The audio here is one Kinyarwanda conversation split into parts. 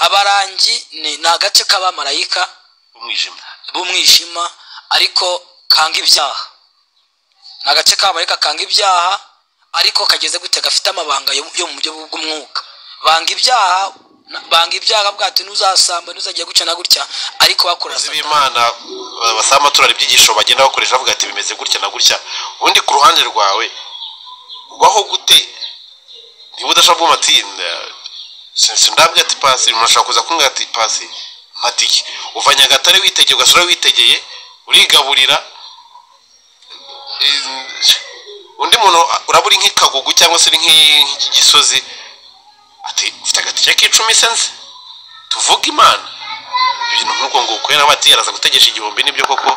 abarangi ni ni agace k'abamarayika umwijima b'umwijima ariko kanga ibyaha ni agace k'abamarayika kanga ibyaha ariko kageze gute gafite amabanga yo yo mu buryo bw'umwuka banga ibyaha na- banga ibyaha bwate ntuzasamba ntuzagiye gutya na gutya ariko bakora abakozi Satani. b'imana ba- basaba amatorero ibyigisho bagenda bakoresha bavuga ati bimeze gutya na gutya ubundi ku ruhande rwawe ubaho gute niba udashobora kuvuga ati "Na- sinzi ndabwira ati pasi umuntu ashobora kuza kumbwira ati pasi matike uva nyagatare witegeye ugasura witegeye urigaburira Eh, undi muntu uraba uri nk'ikagugu cyangwa se uri nk'igisozi ati ufite agatike k'icumi sense tuvuge imana ibintu nk'uko nguko rero bati araza gutegesha igihumbi nibyo koko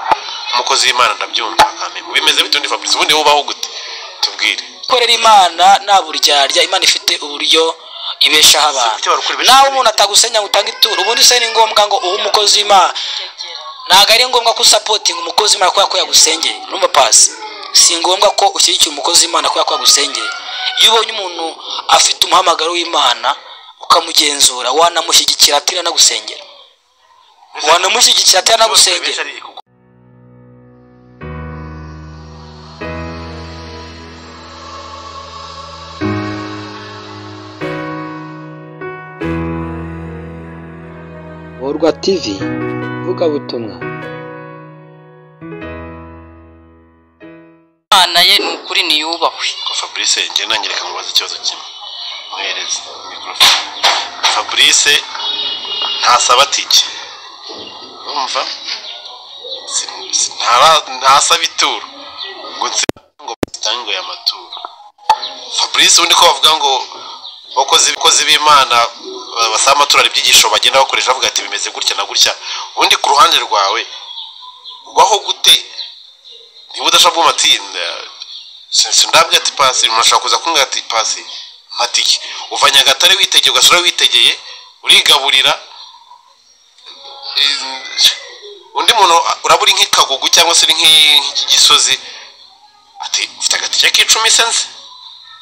umukozi w'imana ndabyumva kandi bimeze bityo ni fabrice ubundi wowe ubaho gute tubwire gukorera imana nta buryarya imana ifite uburyo ibeshaho abantu Ibyo barukora ibeshaho nawe umuntu atagusenya ngo utange ituro ubundi se ni ngombwa ngo uhe umukozi w'imana ntabwo ari ngombwa ko usapotinga umukozi w'imana kubera ko yagusengeye numva pasi si ngombwa ko ushyigikira umukozi w'imana kubera ko yagusengeye iyo ubonye umuntu afite umuhamagaro w'imana ukamugenzura wanamushyigikira atari anagusengera wanamushyigikira atari anagusengera borwa tivi vugabutumwa imana ye ni ukuri niyubahwe ko fabrice njye nangireka mubaza ikibazo kimwe muhereze mikorofone fabrice ntasaba tike urumva Si- si- ntara- ntasaba ituro ngo nsibe ngo zitange ngo amaturo fabrice ubundi ko bavuga ngo abakozi abakozi b'imana ba- basaba amatorero ibyigisho bagenda bakoresha bavuga ati bimeze gutya na gutya ubundi ku ruhande rwawe ubaho gute niba udashobora kuvuga ati "Na- sinzi ndabwira ati pasi umuntu ashobora kuza kumbwira ati pasi matike uva nyagatare witegeye ugasura witegeye urigaburira Eh, undi muntu uraba uri nk'ikagugu cyangwa se uri nk'igisozi ati ufite agatike k'icumi sense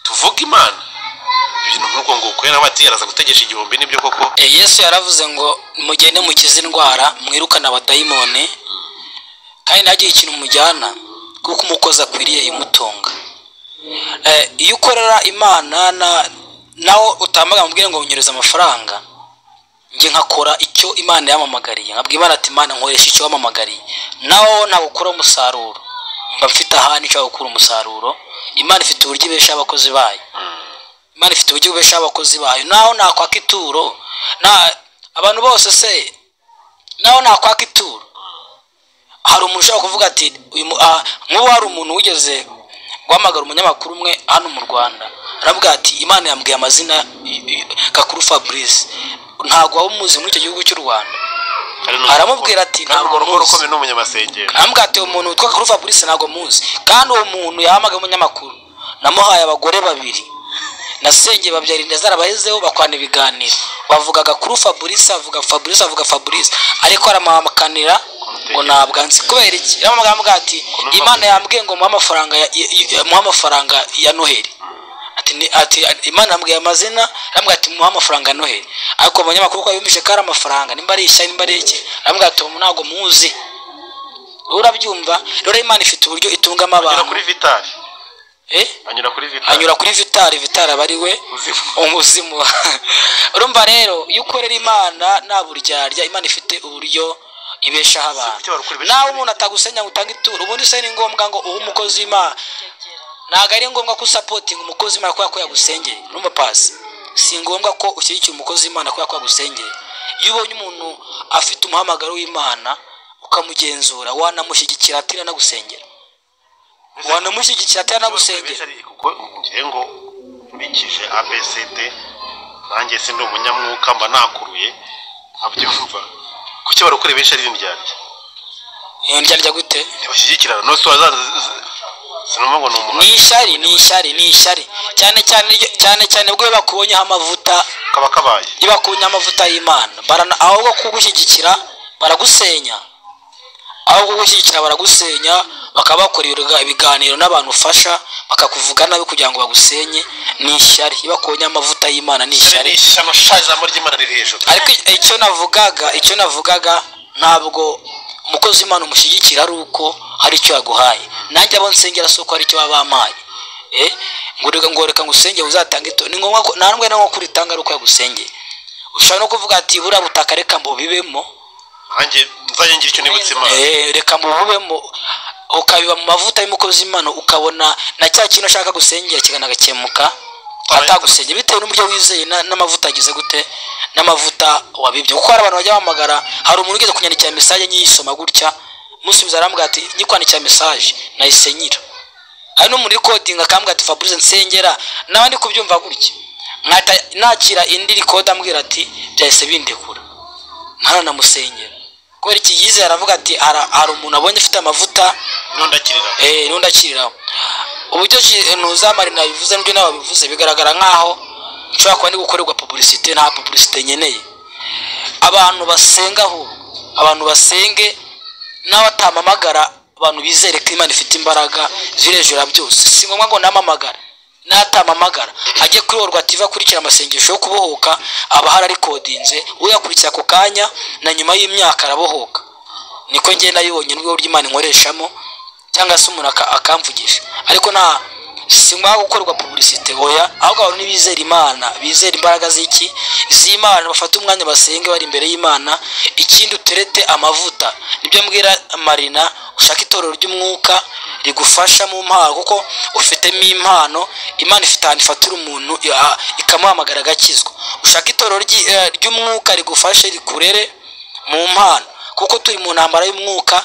tuvuge imana ibintu nk'uko nguko rero bati araza gutegesha igihumbi nibyo koko E, yesu yaravuze ngo mugende mukize indwara mwirukane abadayimoni kandi ntagire ikintu mujyana kuko umukozi akwiriye imutunga E, iyo ukorera imana na- nawe utambaga mubwire ngo unyereze amafaranga njye nkakora icyo imana yamamagariye nkabwira imana ati imana nkoresha icyo wamamagariye nawe ntabwo ukora umusaruro mba mfite ahandi nshobora gukura umusaruro imana ifite uburyo ibeshaho abakozi bayo imana ifite uburyo bubeshaho abakozi bayo naho nakwaka ituro na abantu bose se naho nakwaka ituro hari umuntu ushobora kuvuga ati uyu mu- ah, nk'ubu hari umuntu wigeze guhamagara umunyamakuru umwe hano mu rwanda aravuga ati imana yambwiye amazina y- y- gakuru fabrice ntabwo waba umuzi muri icyo gihugu cy'u rwanda Kandi ni aramubwira ati, kandi ntabwo umuntu ukora muzi. ukomeye ni umunyamasengesho arambwira ati umuntu witwa kuri fabrice ntabwo muzi kandi uwo muntu yahamagaye umunyamakuru namuhaye abagore babiri nasengeye babyara inda zarabahezeho bakorana ibiganiro bavugaga kuri fabrice avuga fabrice avuga fabrice ariko aramuhamakanira ngo ntabwo anzi kubera iki aramubwira ati imana yambwiye ngo muhe amafaranga ya- ya- ya- muhe amafaranga ya noheli ati ni ati imana yambwiye amazina arambwira ati muha amafaranga ya noheli ariko abanyamakuru ko yumvise ko ari amafaranga nimba ari ishya nimba ari iki arambwira ati uwo ntabwo muzi urabyumva rero imana ifite uburyo itungamo anyura abantu kuri vitari Eh? anyura kuri vitari anyura kuri vitari vitari aba ari we Uzimu. umuzimu urumva rero iyo ukorera imana nta buryarya imana ifite uburyo ibeshaho abantu Icyo barukora ibeshaho nawe umuntu atagusenya ngo utange ituro ubundi se ni ngombwa ngo uhe umukozi w'imana ntabwo ari ngombwa ko usapotinga umukozi w'imana kubera ko yagusengeye numva pasi si ngombwa ko ushyigikiye umukozi w'imana kubera ko yagusengeye iyo ubonye umuntu afite umuhamagaro w'imana ukamugenzura wanamushyigikira atari anagusengera wanamushyigikira atari anagusengera kuko ngiye ngo nkurikije abcd nanjye si ndi umunyamwuka mba nakuruye nkabyumva kuki barakora benshi ari ryaryo ndyarya gute ntibashyigikirana no siwa sinumva ngo ni ni umuhanda ishyari ni ishyari ni ishyari cyane cyane iryo- cyane cyane bwo iyo bakubonyeho amavuta kaba kabaye iyo bakubonyeho amavuta y'imana barana ahubwo kugushyigikira baragusenya aho kugushyigikira baragusenya bakaba bakorera ibiganiro n'abantu ufasha bakakuvuga nabi kugira ngo bagusenye ni ishyari iyo bakonye amavuta y'imana ni ishyari ni ishyano sha ijambo ry'imana riri hejuru ariko icyo navugaga icyo navugaga ntabwo umukozi w'imana umushyigikira ari uko hari icyo yaguhaye nanjye abo nsengera si uko hari icyo baba bampaye Eh, ngo reka ngo reka ngusenge uzatange ito ni ngombwa ko nta nubwo ko uritanga ari uko yagusengeye ushobora no kuvuga ati buriya butaka reka mbubibemo nanjye nzajya ngira icyo nibutse imana Eh, reka mbububemo ukabiba mu mavuta y'umukozi w'imana ukabona na cya kintu ashaka gusengera kikanagakemuka atagusengera bitewe n'uburyo wizeye na- n'amavuta agize gute n'amavuta wabibye kuko hari abantu bajya bahamagara hari umuntu ugeze kunyandikira mesaje nyiyisoma gutya musubiza arambwira ati nyikwandikira mesaje nayisenyera hari no muri kodinga akambwira ati fabrice nsengera nawe ndi kubyumva gutya nkahita nakira indi rikode ambwira ati byahise bindekura ntaranamusengera kubera iki yizeye aravuga ati "Hara- hari umuntu abonye ufite amavuta nundakirira eh nundi akiriraho uburyo ntuzamarina bivuze n'ibyo nawe bivuze bigaragara nk'aho nshobora kuba ndi gukorerwa publicité nta publicité nkeneye abantu basenga ahubwo abantu basenge nawe atampamagara abantu bizere ko imana ifite imbaraga ziri hejuru ya byose si ngombwa ngo namamagara n'atampamagara ajye kuri orwativa akurikira amasengesho yo kubohoka aba ahari arikodinze uyakurikira ako kanya na nyuma y'imyaka arabohoka niko ngenda yibonye n'urwego rw'imana inkoreshamo cyangwa se umuntu aka- akamvugisha ariko nta sinwa gukorwa publicité oya ahubwo abantu n'ibizera imana bizera imbaraga z'iki z'imana bafate umwanya basenge bari imbere y'imana ikindi uterete amavuta nibyo mbwira marina ushaka itorero ry'umwuka rigufasha mu mpano kuko ufitemo impano imana ifite ahantu ifatira umuntu ya- ikamuhamagara agakizwa ushaka itorero ry'i- eh, ry'umwuka rigufashe rikurere mu mpano kuko turi mu ntambara y'umwuka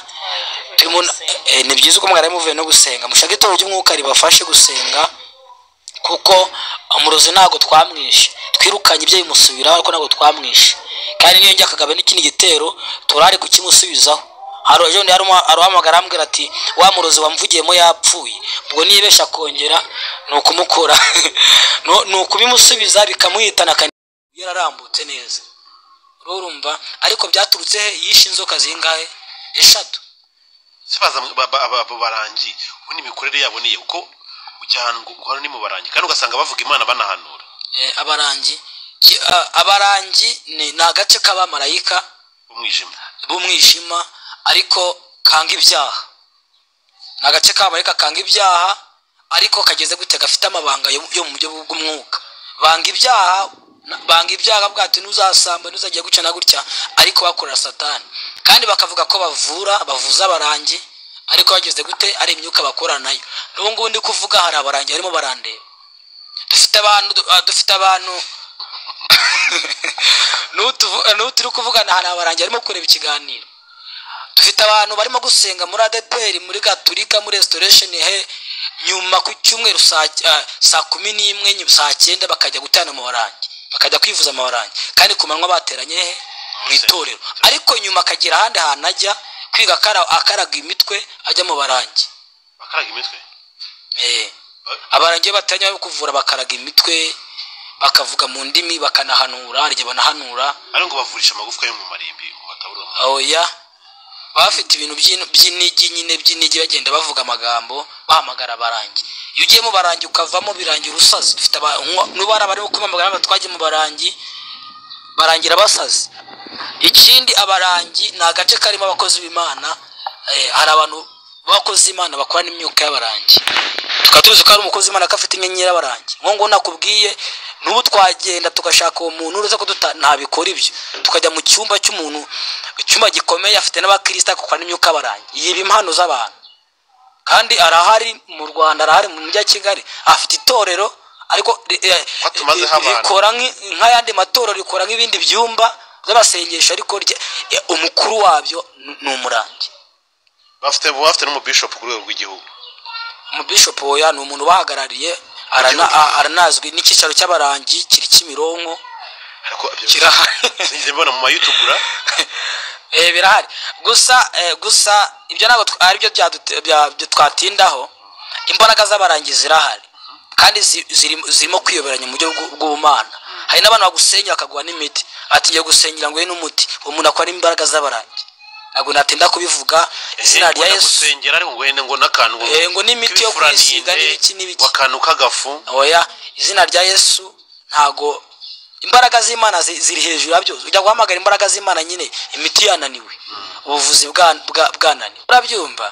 turi mu eh, ni byiza uko mwari muvuye no gusenga mushake itorero ry'umwuka ribafashe gusenga kuko umurozi ntabwo twamwishe twirukanye ibyo bimusubiraho ariko ntabwo twamwishe kandi niyo njya kagabo n'ikindi gitero turari kukimusubizaho hari ejo bundi hari umu- hari uhamagara arambwira ati wa murozi wamvugiyemo yapfuye ubwo niyibesha akongera ni ukumukura No- ni ukubimusubiza bikamuhitana akani yararambutse neza urumva ariko byaturutse he yishe inzoka zingahe eshatu se baza mu- ba- ba- ba- abo barangi ubu ni imikorere yabo niyo kuko ujya ahantu ngo uhora ni mu barangi kandi ugasanga bavuga imana banahanura Eh, abarangi Ki- a- abarangi ni ni agace k'abamarayika umwijima b'umwijima ariko kanga ibyaha ni agace k'abamarayika kanga ibyaha ariko kageze gute gafite amabanga yo yo mu buryo bw'umwuka banga ibyaha na- banga ibyaha bwate ntuzasamba ntuzagiye gutya na gutya ariko bakorera satani kandi bakavuga ko bavura bavuza abarangi ariko bageze gute ari imyuka bakorana nayo n'ubu ngubu ndi kuvuga hari abarangi barimo barandeba dufite abantu ah, dufite abantu n'ubu tuvu- eh, n'ubu turi kuvugana hari abarangi barimo kureba ikiganiro dufite abantu barimo gusenga muri adeperi muri gaturika muri restoration he nyuma ku cyumweru saa ah, saa kumi n'imwe nyu- saa cyenda bakajya gutana amabarangi bakajya kwivuza amabarangi kandi ku manywa bateranye he mu itorero ariko nyuma akagira ahandi hantu ajya kwiga akara- akaraga imitwe ajya mu barangi bakaraga imitwe Eh. abarangiye batanya bo kuvura bakaraga imitwe bakavuga mu ndimi bakanahanura hari igihe banahanura ari ngo bavurisha amagufwa yo mu marimbi mu batabura mu oya baba bafite ibintu by'in- by'inigi nyine by'inigi bagenda bavuga amagambo bahamagara abarangi iyo ugiye mu barangi ukavamo birangira usaze dufite aba- nko- n'ubu hari abarimo kumamagara ngo twagiye mu barangi barangira abasazi ikindi abarangi ni agace karimo abakozi b'imana eh, hari abantu b'abakozi b'imana bakorana imyuka y'abarangi tukaba tuzi ko hari umukozi w'imana ko afite inyenyeri y'abarangi nko ngo nakubwiye n'ubu twagenda tugashaka uwo muntu uruza ko duta- ntabikora ibyo tukajya mu cyumba cy'umuntu icyumba gikomeye afite n'abakirisitu agakorana imyuka y'abarangi yiba impano z'abantu kandi arahari mu rwanda arahari mu mujyi wa kigali afite itorero ariko ri- eh, Ko tumazeho ri- abantu. rikora nki- nk'ayandi matorero rikora nk'ibindi byumba by'abasengesho ariko rye- eh, umukuru wabyo ni- ni umurangi bafite baba bafite n'umubishopu ku rwego rw'igihugu umubishopu oya ni umuntu ubahagarariye arana- a- aranazwi n'icyicaro cy'abarangi kiri kimironko ariko ibyo kirahari sinigeze mbibona mu mayutubura Eh, birahari gusa eh, gusa ibyo ntabwo tw- aribyo byadute- bya- bya- twatindaho imbaraga z'abarangi zirahari kandi zi- ziri- zirimo kwiyoberanya mu buryo bw'u- bw'ubumana hari n'abantu bagusenya bakaguha n'imiti ati ngiye gusenyera ngo uhe n'umuti uwo muntu akora imbaraga z'abarangi ntabwo natinda kubivuga izina rya yesu gusengera ariko ngo wenda ngo n'akantu Eh, ngo n'imiti yo k'ibifurantende, kwisiga n'ibiki n'ibiki. akantu k'agafu oya izina rya yesu ntago imbaraga z'imana zi- ziri hejuru ya byose ujya guhamagara imbaraga z'imana nyine imiti yananiwe ubuvuzi bwa- bwa- bwananiwe urabyumva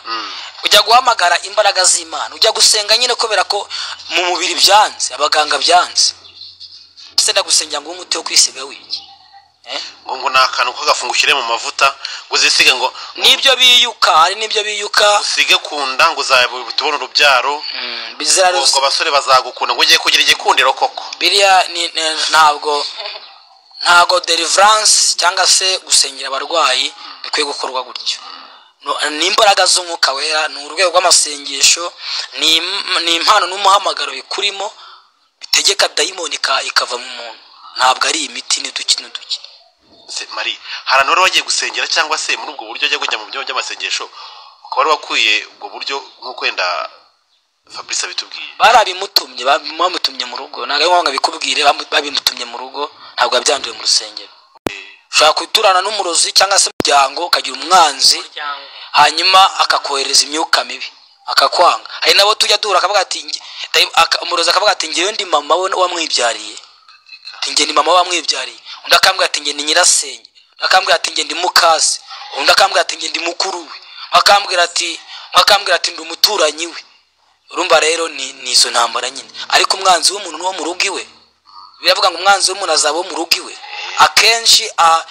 ujya guhamagara imbaraga z'imana ujya gusenga nyine kubera ko mu mubiri byanze abaganga byanze ese ndagusengera ngo uwe umuti wo kwisiga wiki Eh? ngo ngo n'akantu k'agafu ngo ushyire mu mavuta ngo uzisige ngo nibyo biyuka hari n'ibyo biyuka usige ku nda ngo uzabone urubyaro Mm, ngo bizararo- ngo abasore bazagukunda ngo ugiye kugira igikundiro koko biriya ni- ni- ntabwo ntabwo deliverance cyangwa se gusengera abarwayi bikwiye gukorwa gutyo No- ni imbaraga z'umwuka wera ni urwego rw'amasengesho ni im- ni impano n'umuhamagaro bikurimo bitegeka dayimoni ika- ikava mu muntu ntabwo ari imiti n'uduki n'uduki Se- mari hari abantu bari bagiye gusengera cyangwa se muri ubwo buryo bajya kujya mu byumba by'amasengesho ukaba wari wakwiye ubwo buryo nk'uko wenda fabrice abitubwiye barabimutumye bam- bamutumye mu rugo ntabwo ari ngombwa bikubwire bamu- babimutumye mu rugo ntabwo yabyanduye mu rusengero ushobora guturana n'umurozi cyangwa se umuryango ukagira umwanzi umuryango hanyuma akakohereza imyuka mibi akakwanga hari nabo tujya duhura akavuga ati "Nge- dayi- aka- umurozi akavuga ati ngewe ndi mama we wamwibyariye Ati, nge ni mama we wamwibyariye undi akambwira ati nge ni nyirasenge undi akambwira ati nge ndi mukase undi akambwira ati nge ndi mukuru we Undi akambwira ati undi akambwira ati ndi umuturanyi we urumva rero ni ni izo ntambara nyine ariko umwanzi w'umuntu ni wo mu rugo iwe biravuga ngo umwanzi w'umuntu azaba wo mu rugo iwe akenshi a-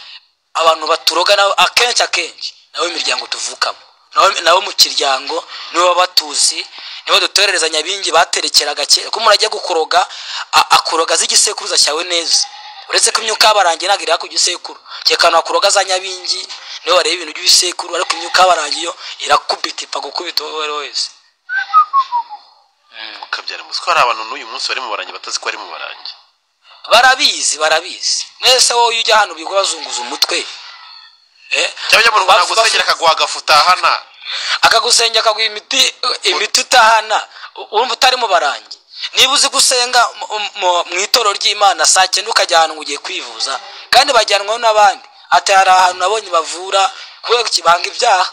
abantu baturoga nabo akenshi akenshi nabo imiryango tuvukamo nabo- nabo mu kiryango nibo baba batuzi nibo dutorerezanya abingi baterekeraga kera ko umuntu ajya gukuroga a- akuroga azi igisekuruza cyawe neza uretse ko imyuka y'abarangi ntabwo iriha ku gisekuru kereka abantu bakuroga za nyabingi nibo bareba ibintu by'ibisekuru ariko imyuka y'abarangi yo irakubita ipfa gukubita uwo ari we wese ukabyara umuswa hari abantu n'uyu munsi bari mu barangi batazi ko bari mu barangi barabizi barabizi mwese wowe iyo ujya ahantu biga bazunguza umutwe Eh? cyangwa ujya mu rugo Bafu- nagusengera bafu- akaguha agafu utahana akagusengera akaguha imiti imiti utahana u- urumva utari mu barangi niba uzi gusenga mu- mu- mu itorero ry'imana saa cyenda ukajya ahantu ngo ugiye kwivuza kandi bajyanwaho n'abandi ati hari ahantu nabonye bavura kubera kibanga ibyaha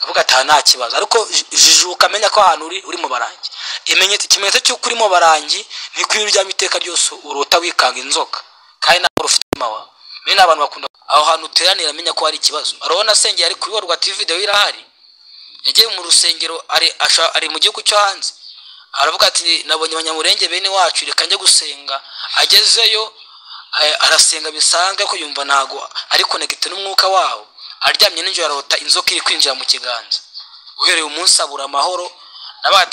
avuga ati aha nta kibazo ariko ji- jijuka menya ko ahantu uri uri mu barangi imenyetso ikimenyetso cy'uko uri mu barangi ni ko iyo uryama iteka ryose urota wikanga inzoka kandi ntabwo ufite umutima wawe mbere ni abantu bakunda aho hantu uteranira menya ko hari ikibazo arabona asengera ari kuri rwa tv videwo irahari yagiye mu rusengero ari asha- ari mu gihugu cyo hanze aravuga ati nabonye abanyamurenge bene wacu reka njye gusenga agezeyo eh, arasenga bisanzwe ko yumva ntago ari konegite n'umwuka wabo aryamye nijoro arota inzoka iri kwinjira mu kiganza uhereye umunsi abura amahoro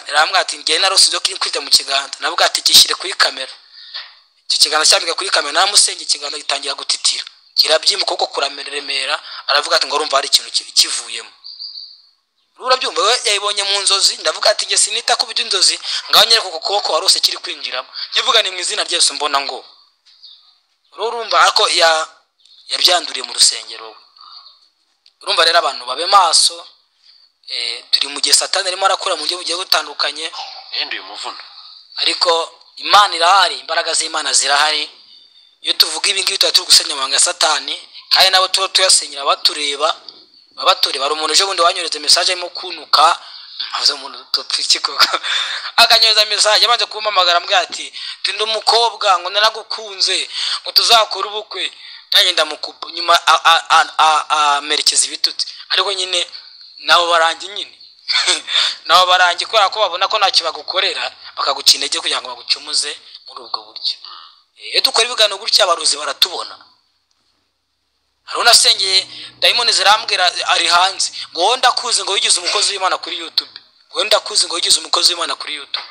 arambwira ati ngewe narose inzoka iri kwinjira mu kiganza navuga ati kishyire kuri kamera icyo kiganza cyambika kuri kamera namusenge ikiganza gitangira gutitira kirabyimba ukuboko kurameremera aravuga ati ngo urumva hari ikintu ki- kivuyemo urabyumva we yayibonye mu nzozi ndavuga ati njye sinita ku by'inzozi ngaho nyereka uku kuboko warose kiri kwinjiramo nkivuga ni mu izina ryose mbona ngo rero urumva ariko ya- yabyanduriye mu rusengero we urumva rero abantu babe maso eh, turi mu gihe satani arimo arakora mu buryo bugiye butandukanye yenda uyu muvuno ariko imana irahari imbaraga z'imana zirahari iyo tuvuga ibi ngibi tuba turi gusenya amabanga ya satani kandi nabo tuba tuyasenyera abatureba abatureba hari umuntu ejobundi wanyohereza mesaje arimo kunuka ntavuze umuntu tupfiki koko akanyohereza mesaje amaze kumpamagara ambwira ati tinde umukobwa ngo naragukunze ngo tuzakore ubukwe nanjye ndamukupa nyuma a- a- a- a- amerekeza ibitutsi ariko nyine nabo barangi nyine nabo barangi kubera ko babona ko ntacyo bagukorera bakaguca intege kugira ngo bagucumuze muri ubwo buryo iyo dukora ibiganiro gutya abarozi baratubona hari unasengeye dayimoni zirambwira ari hanze ngo wowe ndakuzi ngo wigize umukozi w'imana kuri yutube wowe ndakuzi ngo wigize umukozi w'imana kuri yutube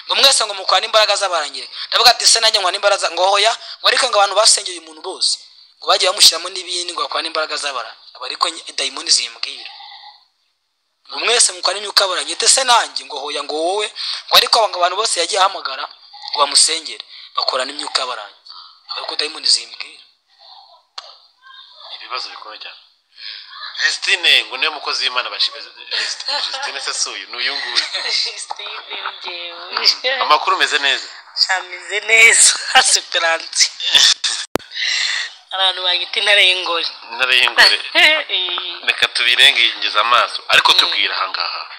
ngo mwese ngo mukwana imbaraga z'abarangire ndavuga ati se nanjye nkwana imbaraga ngo hoya ngo ariko ngo abantu basengeye umuntu bose ngo bagiye bamushyiramo n'ibindi ngo bakwane imbaraga z'abarangire aba ariko nye- dayimoni zimbwira ngo mwese mukora imyuka yabarangije ndetse nanjye ngo hoya ngo wowe ngo ariko abo bantu bose yagiye ahamagara ngo bamusengere bakorana imyuka yabarangije aba ariko dayimoni zimbwira ibibazo bikomeye cyane Justine ngo niwe mukozi w'imana bashimye Justine se si uyu ni uyu nguyu Christine njyewe amakuru ameze neza shameze neza asiperanse abantu bagita intare y'ingore intare y'ingore reka tubirengengeze amaso ariko tubwira ahangaha